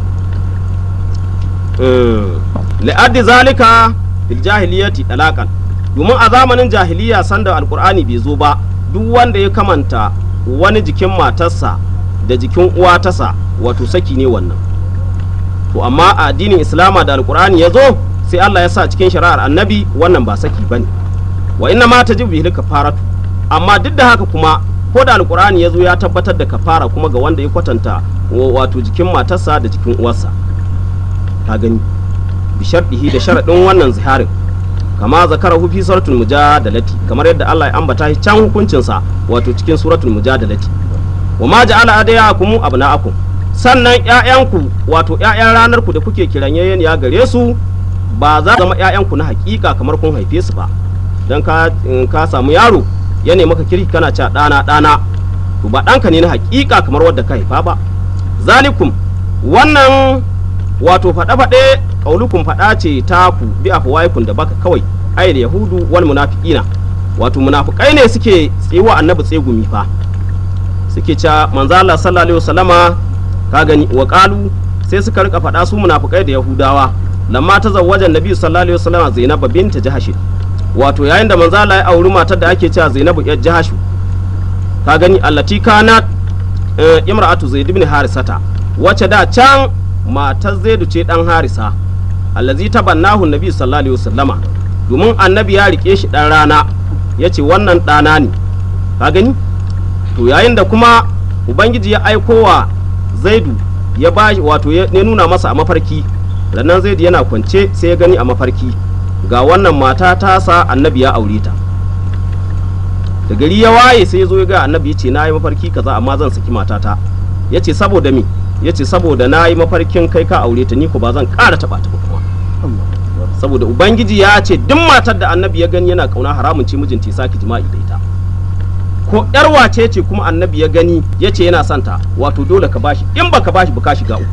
la'addi zalika fil jahiliyati talaqan domin a zamanin jahiliya sanda alkur'ani bai zo ba duk wanda ya kamanta wani jikin matarsa da jikin uwa tasa wato saki ne wannan to amma a addinin islama da alkur'ani ya zo sai Allah ya sa cikin shari'ar annabi wannan ba saki bane wa inna ma tajibu bihi kafaratu amma duk da haka kuma ko da alkur'ani ya zo ya tabbatar da kafara kuma ga wanda ya kwatanta wato jikin matarsa da jikin uwarsa ka gani bi sharɗihi da sharaɗin wannan ziharin kama zakara fi suratul mujadalati kamar yadda Allah ya ambata shi can hukuncinsa wato cikin suratul mujadalati wa ma ja'ala adayakum abna'akum sannan ƴaƴanku wato ƴaƴan ranar ku da kuke kiran ya gare su ba za zama ƴaƴanku na hakika kamar kun haife su ba dan ka ka samu yaro ya ne maka kirki kana cewa ɗana ɗana to ba ɗanka ne na hakika kamar wadda ka haifa ba zalikum wannan wato faɗe-faɗe ƙaulukun faɗa ce ta ku bi afwaikun da baka kawai ayil yahudu wal munafiqina wato munafikai ne suke tsiwa annabi tsegumi fa suke ca manzo Allah sallallahu alaihi wasallama ka gani wa qalu sai suka rika faɗa su munafikai da yahudawa lamma ta zawwajan nabi sallallahu alaihi wasallama zainab binta jahash wato yayin da manzo Allah ya auri matar da ake cewa zainabu yar jahashu ka gani allati kanat imra'atu zaid ibn harisata wacce da can matar zaidu ce dan harisa allazi tabannahu nabi sallallahu alaihi wasallama domin annabi ya rike shi dan rana ya ce wannan ɗana ne ka gani to yayin da kuma ubangiji ya aiko wa zaidu ya ba wato ya nuna masa a mafarki rannan zaidu yana kwance sai ya gani a mafarki ga wannan mata ta sa annabi ya aure ta da gari ya waye sai ya zo ya ga annabi ya ce na yi mafarki kaza amma zan saki matata ya ce saboda me ya ce saboda na yi mafarkin kai ka aure ta ni ko ba zan ƙara taɓa ta ba kuma saboda ubangiji ya ce duk matar da annabi ya gani yana kauna haramun ce mijinta ya saki jima'i da ita ko yar wace ce kuma annabi ya gani ya ce yana santa wato dole ka bashi in baka bashi ba ka shiga uku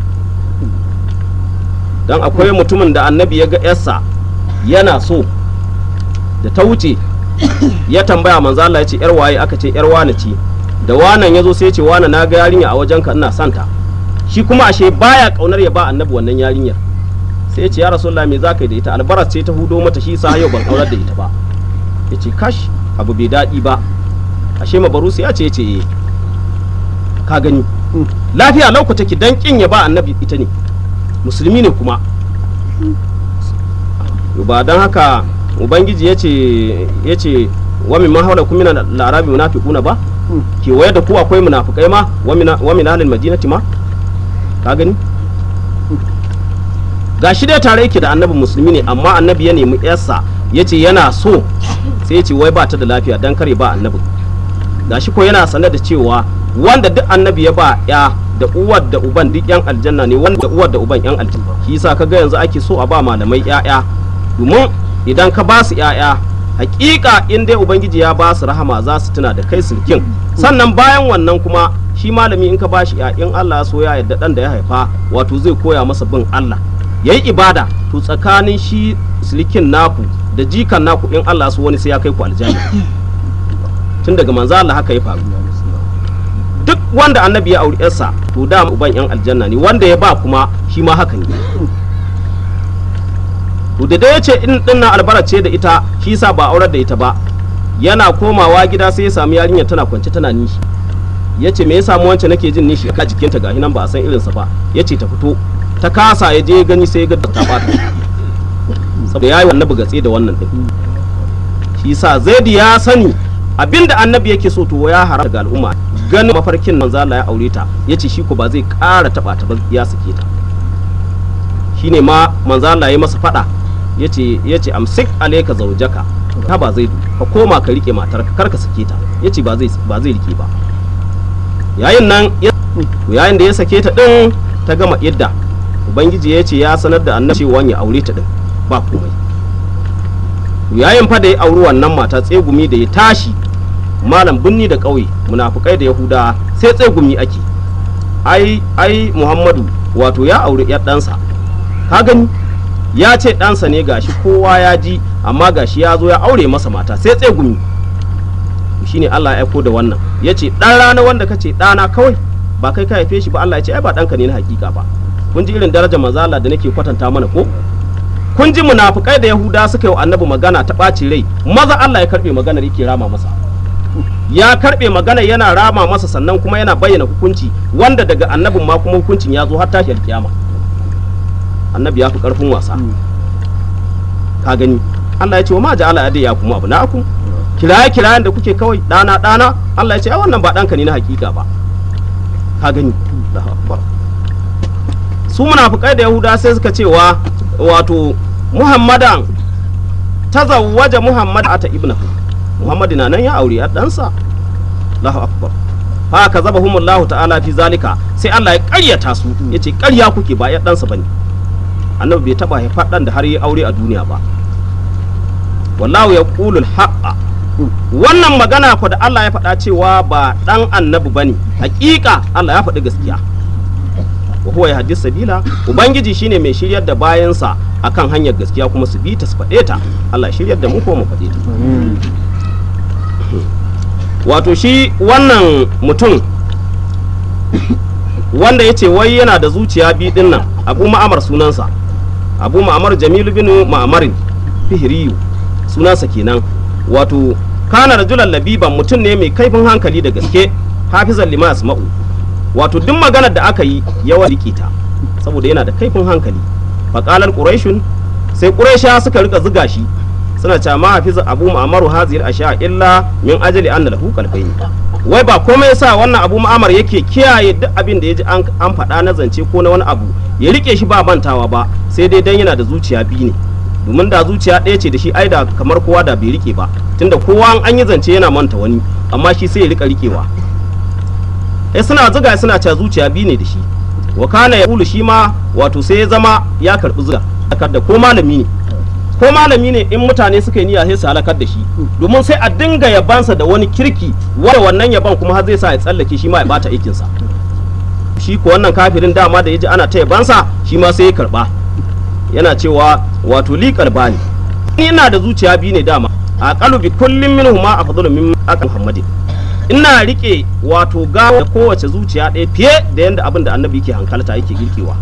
dan akwai mutumin da annabi ya ga yarsa yana so da ta wuce ya tambaya manzo Allah ya ce yar waye aka ce yar wane ce da wanan ya zo sai ya ce wane na ga yarinya a wajenka ina santa shi kuma ashe baya kaunar ya ba annabi wannan yarinyar sai ya ce ya rasulullah me zaka yi da ita albaras ce ta hudo mata shi sa yau ban aurar da ita ba ya ce kash abu bai daɗi ba ashe mabarusi ya ce ya ce ka gani lafiya lauku take dan kin ya ba annabi ita ne musulmi ne kuma ba dan haka ubangiji ya ce ya ce wa min mahawla kum min al-arabi munafiquna ba kewaye da ku akwai munafikai ma wa min ahlil madinati ma ka gani ga shi dai tare yake da annabi musulmi ne amma annabi ya nemi yarsa ya ce yana so sai ya ce wai ba ta da lafiya dan kare ba annabi ga shi ko yana sanar da cewa wanda duk annabi ya ba ya da uwar da uban duk yan aljanna ne wanda uwar da uban yan aljanna shi yasa kaga yanzu ake so a ba malamai yaya domin idan ka ba su yaya hakika in dai ubangiji ya ba su rahama za su tuna da kai sulkin sannan bayan wannan kuma shi malami in ka ba shi in Allah ya so ya yadda dan da ya haifa wato zai koya masa bin Allah yayi ibada to tsakanin shi sulkin naku da jikan naku in Allah so wani sai ya kai ku aljanna tun daga manzo Allah haka ya faru duk wanda annabi ya auri yarsa to da uban yan aljanna ne wanda ya ba kuma shi ma haka ne to da dai ya ce in dinnan albara ce da ita shi yasa ba aurar da ita ba yana komawa gida sai ya samu yarinyar tana kwance tana nishi ya ce me ya samu wancan nake jin nishi a jikinta gahi nan ba a san irinsa ba ya ce ta fito ta kasa ya je gani sai ya ga ta bata saboda ya yi annabi gatse da wannan din shi sa zaidi ya sani abinda annabi yake so to ya haram daga al'umma ganin mafarkin manzo Allah ya aure ta yace shi ko ba zai ƙara taba ta ba ya sake ta shine ma manzo Allah ya masa fada yace yace amsik alayka zawjaka ta ba zai ka koma ka rike matar kar ka sake ta yace ba zai ba zai rike ba yayin nan yayin da ya sake ta din ta gama idda ubangiji ya ce ya sanar da annabi cewa ya aure ta din ba komai yayin fa da ya auri wannan mata tsegumi da ya tashi malam binni da ƙauye munafukai da yahuda sai tsegumi ake ai ai muhammadu wato ya auri yar ɗansa ka gani ya ce ɗansa ne gashi kowa ya ji amma gashi ya zo ya aure masa mata sai tsegumi shine Allah ya aiko da wannan ya ce ɗan rana wanda ka ce ɗana kawai ba kai ka haife shi ba Allah ya ce ai ba ɗanka ne na hakika ba kun ji irin darajar manzala da nake kwatanta mana ko kun ji munafukai da yahuda suka yi wa annabi magana ta ɓaci rai maza Allah ya karɓe maganar yake rama masa ya karɓe maganar yana rama masa sannan kuma yana bayyana hukunci wanda daga annabin ma kuma hukuncin ya zo har tashiyar kiyama annabi ya fi ƙarfin wasa ka gani Allah ya ce wa ma ja'ala ya kuma abu na'akum kiraye kirayen da kuke kawai ɗana ɗana Allah ya ce ai wannan ba ɗanka ne na hakika ba ka gani Allahu akbar su munafukai da yahuda sai suka cewa wato muhammadan tazawwaja muhammad ata ibnahu muhammad na nan ya aure a ɗansa Allahu akbar fa ka zaba humullahu ta'ala fi zalika sai Allah ya ƙaryata su yace ƙarya kuke ba ya ɗansa bane annabi bai taba haifar ɗan da har yi aure a duniya ba wallahu yaqulul haqqa wannan magana ku da Allah ya faɗa cewa ba ɗan annabi bane hakika Allah ya faɗi gaskiya wa huwa yahdi sabila ubangiji shine mai shiryar da bayansa akan hanyar gaskiya kuma su bi ta su faɗe ta Allah ya shiryar da mu ko mu faɗe ta wato shi wannan mutum wanda ya ce wai yana da zuciya bi din nan abu ma'amar sunansa abu ma'amar jamilu bin ma'amarin fihiriyu sunansa kenan wato kana rajulan labiban mutum ne mai kaifin hankali da gaske hafizan lima asma'u wato duk maganar da aka yi yawan rike ta saboda yana da kaifin hankali faƙalar ƙuraishun sai ƙuraisha suka rika ziga shi suna cewa ma hafiza abu ma'amaru hazir asha illa min ajali anna lahu qalbayn wai ba komai yasa wannan abu ma'amar yake kiyaye duk abin da yaji an an faɗa na zance ko na wani abu ya rike shi ba mantawa ba sai dai dan yana da zuciya biyu ne domin da zuciya ɗaya ce da shi ai da kamar kowa da bai rike ba tunda kowa an yi zance yana manta wani amma shi sai ya rika rikewa eh suna zuga suna cewa zuciya biyu ne da shi wa kana ya shi ma wato sai ya zama ya karɓi zuga da ko malami ne ko malami ne in mutane suka yi niyya sai su halakar da shi domin sai a dinga yabansa da wani kirki wanda wannan yaban kuma har zai sa ya tsallake shi ma ya bata aikinsa shi ko wannan kafirin dama da ya ji ana ta yabansa shi ma sai ya karba yana cewa wato li kalbani ina da zuciya biyu ne dama a kalubi kullum minhuma afdalu min aka muhammadin ina rike wato gawa da kowace zuciya ɗaya fiye da yadda abin da annabi yake hankalta yake girkewa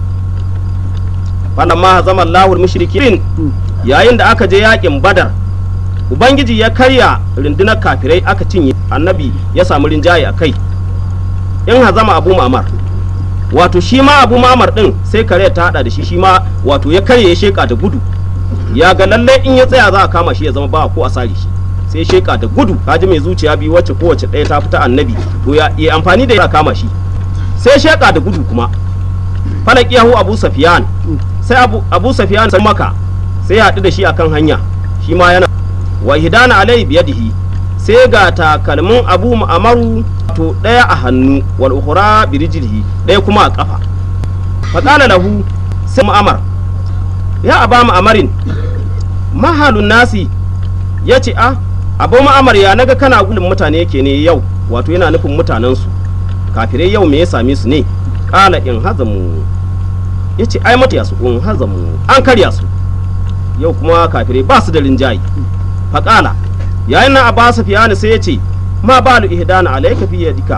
falamma zama Allahul mushrikin yayin da aka je yakin badar ubangiji ya karya rundunar kafirai aka cinye annabi ya samu rinjaye a kai in hazama abu mamar wato shi ma abu mamar din sai kare ta hada da shi shi ma wato ya karye ya sheka da gudu ya ga lalle in ya tsaya za a kama shi ya zama ba ko a sare shi sai sheka da gudu kaji mai zuciya biyu wacce kowace ɗaya ta fita annabi to ya yi amfani da ya kama shi sai sheka da gudu kuma falak yahu abu safiyan sai abu, abu safiyan sai maka sai ya haɗu da shi akan hanya shi ma yana wa hidana alai biyadihi sai ga takalmin abu ma'amaru to ɗaya a hannu wal ukhra bi rijlihi ɗaya kuma a kafa faqala lahu sai mu'amar ya aba ma'amarin mahalun nasi ya ce a abu ma'amar ya naga kana gudun mutane yake ne yau wato yana nufin mutanensu kafirai yau me ya same su ne kala in hazamu ya ce ai mata su in hazamu an karya su yau kuma kafirai ba su da rinjaye faƙala yayin nan abba sufiyani sai ya ce ma balu ihdana alayka fi yadika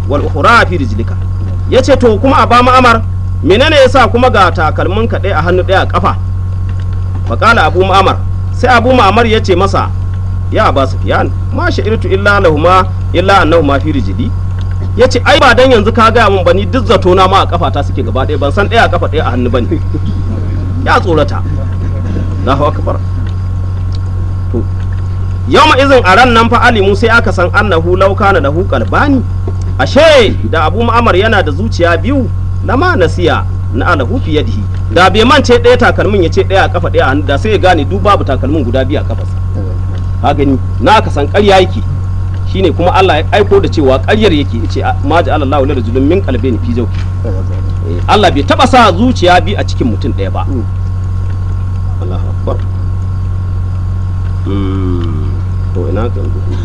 wal ukhra fi rijlika yace to kuma a ba ma'amar menene yasa kuma ga takalmin ka ɗaya a hannu ɗaya a kafa faqala abu ma'amar sai abu ma'amar yace masa ya ba sufyan ma sha'irtu illa lahuma illa annahuma fi rijli yace ai ba dan yanzu ka gaya min bani duk zato na ma a kafa ta suke gaba ɗaya ban san ɗaya a kafa ɗaya a hannu bane ya tsorata Allahu akbar to yawma izin a ran nan fa alimu sai aka san annahu law kana lahu qalbani ashe da abu ma'amar yana da zuciya biyu lama nasiya na alahu fi yadihi da bai mance ɗaya takalmin ya ce ɗaya a kafa ɗaya a hannu da sai ya gane duk babu takalmin guda biyu a kafarsa ka gani na aka san ƙarya yake shine kuma Allah ya aiko da cewa ƙaryar yake yace ma ja'ala Allahu li rajulin min qalbayni fi zawji Eh, Allah bai taba sa zuciya biyu a cikin mutum ɗaya ba Allahu akbar Mm, to ina ka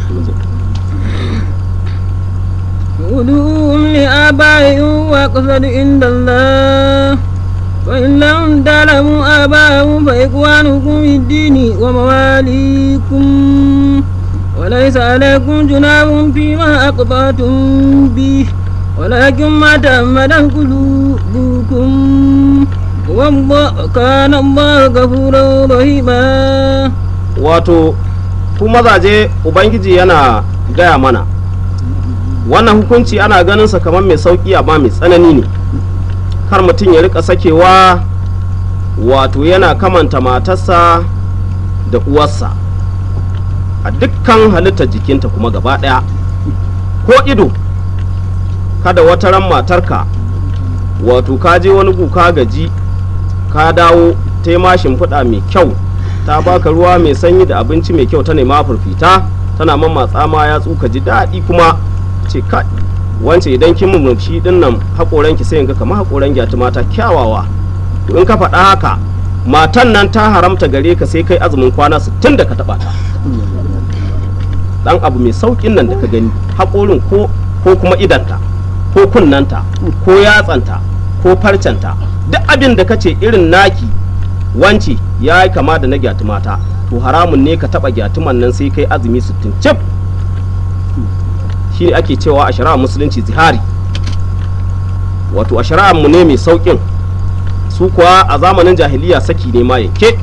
ادعوهم لآبائهم وأقصد عند الله فإن لم تعلموا آباءهم فإخوانكم في الدين ومواليكم وليس عليكم جناح فيما أقطعتم به ولكن ما تأمدت قلوبكم والله كان الله غفورا رحيما wato ku mazaje ubangiji yana gaya mana wannan hukunci ana ganin sa kamar mai sauki amma mai tsanani ne kar mutum ya rika sakewa wato yana kamanta matarsa da uwarsa a dukkan halittar jikinta kuma gaba ɗaya ko ido kada wata ran matarka wato ka je wani gu ka gaji ka dawo ta yi ma shimfiɗa mai kyau ta baka ruwa mai sanyi da abinci mai kyau ta nema furfita tana mamatsa ma ya tsuka ji daɗi kuma ce kai wance idan kin murmushi din nan haƙoranki sai in ga kamar haƙoran gyati mata kyawawa to in ka faɗa haka matan nan ta haramta gare ka sai kai azumin kwana 60 da ka taɓa ta dan abu mai saukin nan da ka gani haƙorin ko ko kuma idanta ko kunnanta ko yatsanta ko farcenta duk abin da ka ce irin naki wance ya yi kama da na gyatumata to haramun ne ka taɓa gyatuman nan sai kai azumi 60 cif shi ne ake cewa a shari'ar musulunci zihari wato a shari'ar mu ne mai saukin su kuwa a zamanin jahiliya saki ne ma yanke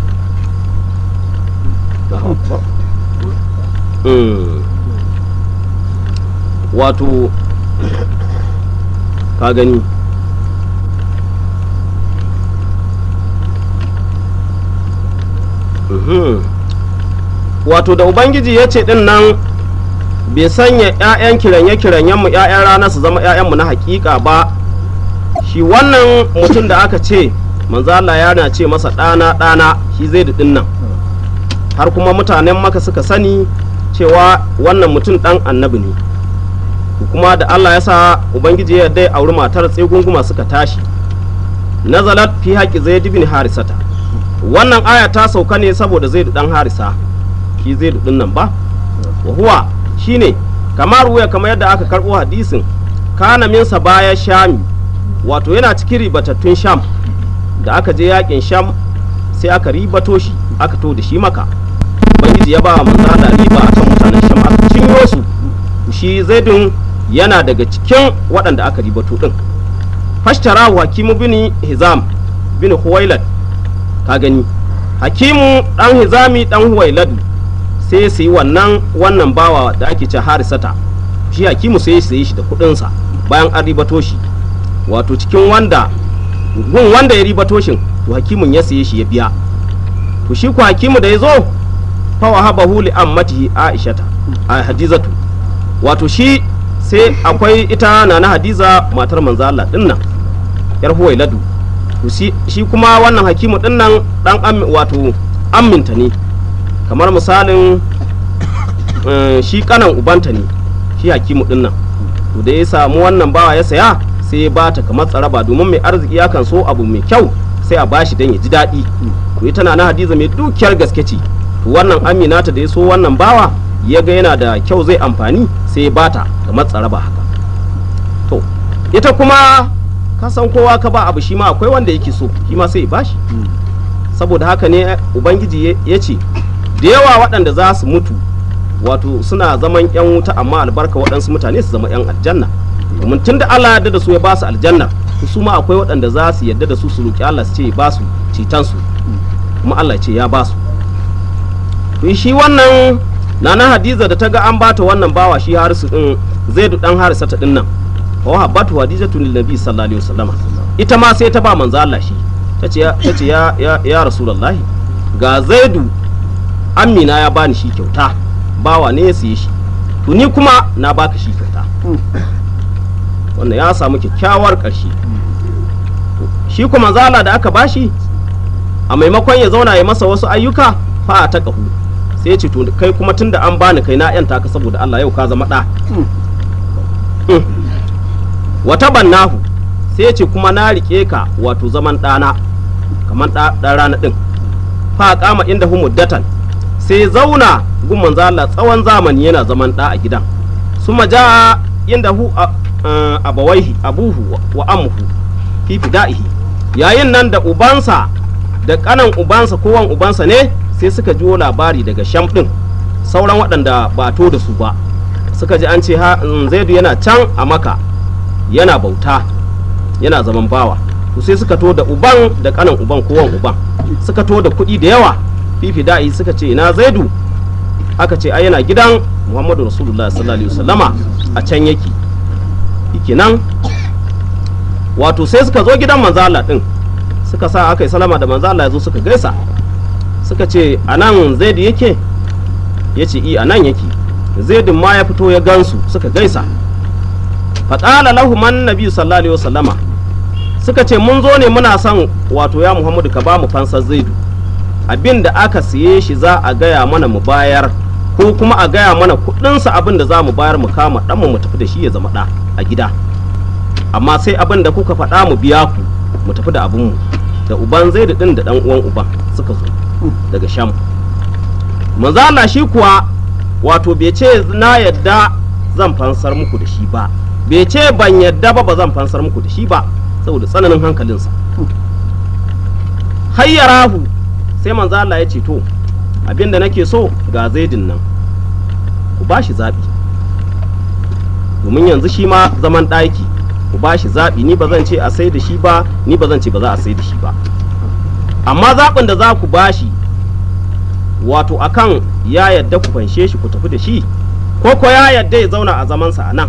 Mm. wato ka gani Mhm. wato da ubangiji ya ce din nan bai sanya 'ya'yan kiranye-kiranyenmu 'ya'yan rana su zama 'ya'yanmu na hakika ba shi wannan mutum da aka ce manzala yana ce masa ɗana ɗana shi zai da nan har kuma mutanen maka suka sani cewa wannan mutum ɗan annabi ne kuma da allah ya sa ubangiji ya dai auri matar tsegunguma suka tashi nazalat fi haƙi zai bin harisata wannan aya ta sauka ne saboda zai ɗan harisa shi zai ɗin nan ba wa huwa shine kamar wuya kamar yadda aka karɓo hadisin kana minsa baya shami wato yana cikin ribatattun sham da aka je yakin sham sai aka ribato shi aka to da shi maka ubangiji ya ba manzo da riba akan mutanen sham aka cinyo su shi zaidun yana daga cikin waɗanda aka ribato din fashtara hakimu bin hizam bin huwailad ka gani hakimu dan hizami dan huwailadu sai su yi wannan wannan bawa da ake ce harisata shi hakimu sai su yi shi da kuɗinsa bayan an ribato shi wato cikin wanda gun wanda ya ribato shin to hakimun ya saye shi ya biya to shi ku hakimu da ya zo fa wahabahu li ammatihi aishata a hadizatu wato shi sai akwai ita na na hadiza matar manzo Allah dinnan yar huwailadu to shi kuma wannan hakimu dinnan dan wato amminta ne kamar misalin shi kanan ubanta ne shi hakimu dinnan to da ya samu wannan bawa ya saya sai ya bata kamar tsaraba domin mai arziki ya kan so abu mai kyau sai a bashi dan ya ji daɗi to ita na hadiza mai dukiyar gaske ce to wannan amina ta da ya so wannan bawa ya ga yana da kyau zai amfani sai ya bata kamar tsaraba haka to ita kuma ka san kowa ka ba abu shi ma akwai wanda yake so shi ma sai ya bashi saboda haka ne ubangiji ya ce da yawa waɗanda za su mutu wato suna zaman yan wuta amma albarka waɗansu mutane su zama yan aljanna domin tunda Allah ya yarda da su ya ba su aljanna to su ma akwai waɗanda za su yarda da su su roki Allah su ce ya ba su ceton su kuma Allah ya ce ya ba su to shi wannan nana hadiza da ta ga an bata wannan bawa shi harisu din zaidu dan harisa ta dinnan wa habbatu hadijatu lin nabi sallallahu alaihi wasallam ita ma sai ta ba manzo Allah shi tace ya tace ya ya, ya rasulullahi ga zaidu amina ya bani shi kyauta bawa ne ya siye shi to ni kuma na baka shi kyauta wannan ya samu kyakkyawar ƙarshe shi kuma zala da aka bashi a maimakon ya zauna ya masa wasu ayyuka fa ta ƙahu sai ya ce to kai kuma tunda an bani kai na yanta ka saboda Allah yau ka zama ɗa wata bannahu sai ya ce kuma na rike ka wato zaman ɗana kamar ɗan rana ɗin fa kama inda hu muddatan sai zauna gun manzo Allah tsawon zamani yana zaman ɗa a gidan suma ja inda hu abawaihi abuhu wa amuhu fi fida'ihi yayin nan da ubansa da kanan ubansa kowan ubansa ne sai suka jiwo labari daga sham din sauran waɗanda ba to da su ba suka ji an ce ha zaidu yana can a maka yana bauta yana zaman bawa to sai suka to da uban da kanan uban kowan uban suka to da kuɗi da yawa fifi da'i suka ce ina zaidu aka ce ai yana gidan muhammadu rasulullah sallallahu alaihi wasallama a can yake nan wato sai suka zo gidan manzala din suka sa aka yi salama da manzala ya zo suka gaisa suka ce a nan zaidu yake ya ce i a nan yake zaidun ma ya fito ya gansu suka gaisa faƙala lahu man nabi sallallahu alaihi wasallama suka ce mun zo ne muna son wato ya muhammadu ka ba mu fansar zaidu abin da aka siye shi za a gaya mana mu bayar ko kuma a gaya mana kudinsa abin da za mu bayar mu kama ɗanmu mu tafi da shi ya zama ɗa a gida amma sai abin da kuka faɗa mu biya ku mu tafi da abinmu da uban zaidu ɗin da ɗan uwan uban suka zo daga sham manzala shi kuwa wato bai ce na yadda zan fansar muku da shi ba bai ce ban yadda ba ba zan fansar muku da shi ba saboda tsananin hankalinsa hayyarahu sai manzala ya ce to abinda nake so ga zaidin nan ku ba shi zaɓi domin yanzu shi ma zaman ɗaki ku ba shi zaɓi ni ba zan ce a sai da shi ba ni ba zan ce ba za a sai da shi ba amma zaɓin da za ku ba shi wato akan ya yadda ku fanshe shi ku tafi da shi ko ko ya yadda ya zauna a zamansa a nan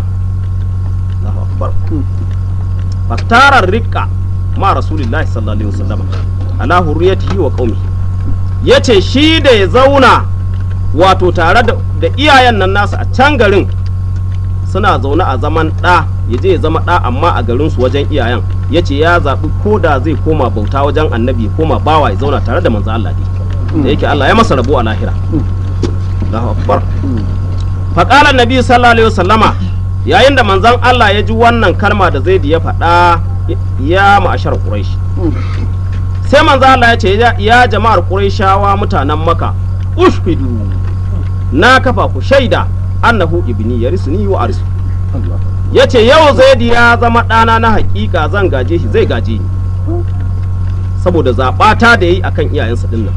faktarar rikka ma rasulillahi sallallahu alaihi wasallam ala hurriyatihi wa qaumi yace shi da ya zauna wato tare da iyayen nan nasa a can garin suna zaune a zaman ɗa ya je ya zama ɗa amma a garinsu wajen iyayen ya ce ya zaɓi ko da zai koma bauta wajen annabi ya koma bawa ya zauna tare da manzo Allah ne da yake Allah ya masa rabo a lahira Allahu akbar faqala annabi sallallahu alaihi wasallama yayin da manzon Allah ya ji wannan kalma da Zaid ya faɗa ya ma'ashar Quraish sai manzo Allah ya ce ya jama'ar Qurayshawa mutanen Makka ushfidu na kafa ku shaida annahu ibni yarisuni wa arisu yace yau zaidi ya zama ɗana na hakika zan gaje shi zai gaje ni saboda zaɓata da yayi akan iyayensa dinnan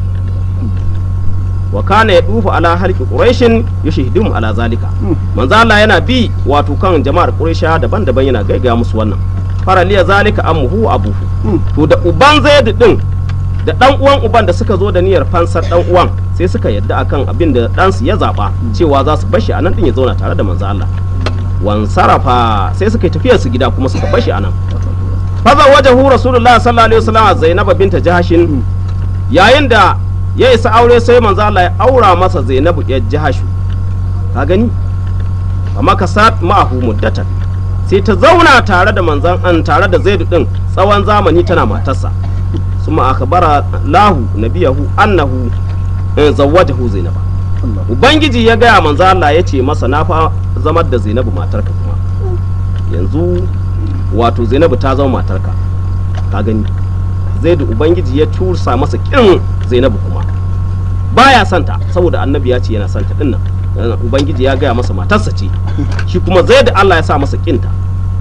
wa kana ya dufa ala halki quraishin yashhidum ala zalika manzo Allah yana bi wato kan jama'ar quraisha daban-daban yana gaigaya musu wannan faraliya zalika ammuhu abuhu to da uban zaid din da dan uwan uban da suka zo da niyyar fansar dan uwan sai suka yadda akan abin da ɗansu ya zaba cewa za su bashi anan din ya zauna tare da manzo Allah wan sarafa sai suka yi tafiyar su gida kuma suka bashi anan faza wajahu rasulullah sallallahu alaihi wasallam zainab binta jahashin yayin da ya isa aure sai manzo Allah ya aura masa zainabu ya jahashu ka gani amma ka sa ma'ahu muddatan sai ta zauna tare da manzon an tare da zaidu din tsawon zamani tana matarsa suma akhbara lahu nabiyahu annahu zawwajahu zainaba ubangiji ya gaya manzo Allah ya ce masa na fa zamar da zainabu matarka kuma yanzu wato zainabu ta zama matarka ka gani zaidu ubangiji ya tursa masa kin zainabu kuma baya santa saboda annabi ya ce yana santa dinnan ubangiji ya gaya masa matarsa ce shi kuma zaidu Allah ya sa masa kinta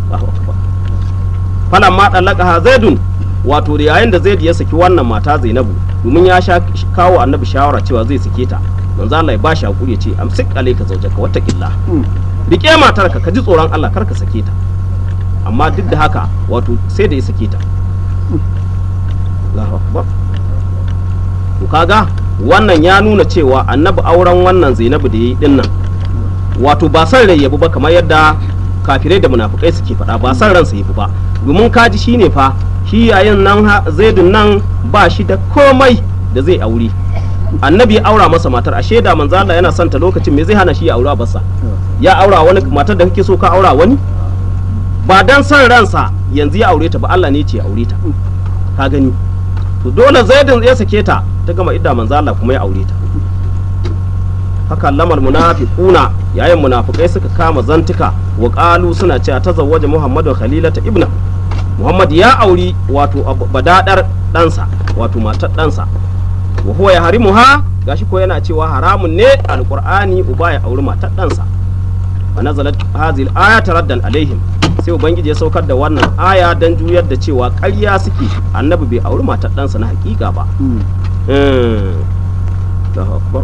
falan ma dallaka zaidun wato da yayin da zaidu ya saki wannan mata zainabu domin ya sha kawo annabi shawara cewa zai sake ta manzo Allah ya bashi hakuri ya ce amsik alayka zawjaka wattaqillah rike matarka ka ji tsoron Allah kar ka sake ta amma duk da haka wato sai da ya sake ta Allahu akbar to kaga wannan ya nuna cewa annabi auren wannan zainabu da ya yi dinnan wato ba san rai yabi ba kamar yadda kafirai da munafukai suke faɗa ba san ransa yabi ba domin kaji shine fa shi yayin nan ha- zaidun nan ba shi da komai da zai aure annabi ya aura masa matar a shaida manzo Allah yana son ta lokacin me zai hana shi ya aura basa ya aura wani matar da kake so ka aura wani ba dan san ransa yanzu ya aure ta ba Allah ne ya ce ya aure ta ka gani to dole zaidun ya sake ta ta gama idda manzo Allah kuma ya aure ta haka lamar munafiquna yayin munafikai suka kama zantuka wa qalu suna cewa tazawwaja muhammadu khalilata ibna muhammad ya auri wato ab- badadar ɗansa wato matar ɗansa wa huwa ya harimuha gashi ko yana cewa haramun ne alqur'ani uba ya auri matar ɗansa fa nazalat hadhihi al-aya taraddan alaihim sai ubangiji ya saukar da wannan aya dan juyar da cewa ƙarya suke annabi bai auri matar ɗansa na hakika ba Mm. Allahu akbar.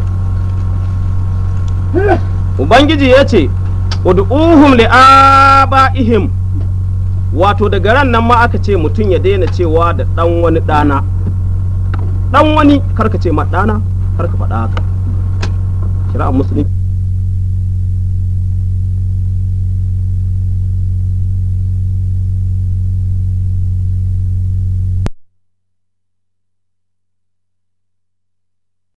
Ubangiji ya ce, Ud'uhum li aba'ihim wato daga ran nan ma aka ce mutum ya daina cewa da ɗan wani ɗana. Ɗan wani karka ce ma ɗana, karka faɗa haka. Shari'ar musulunci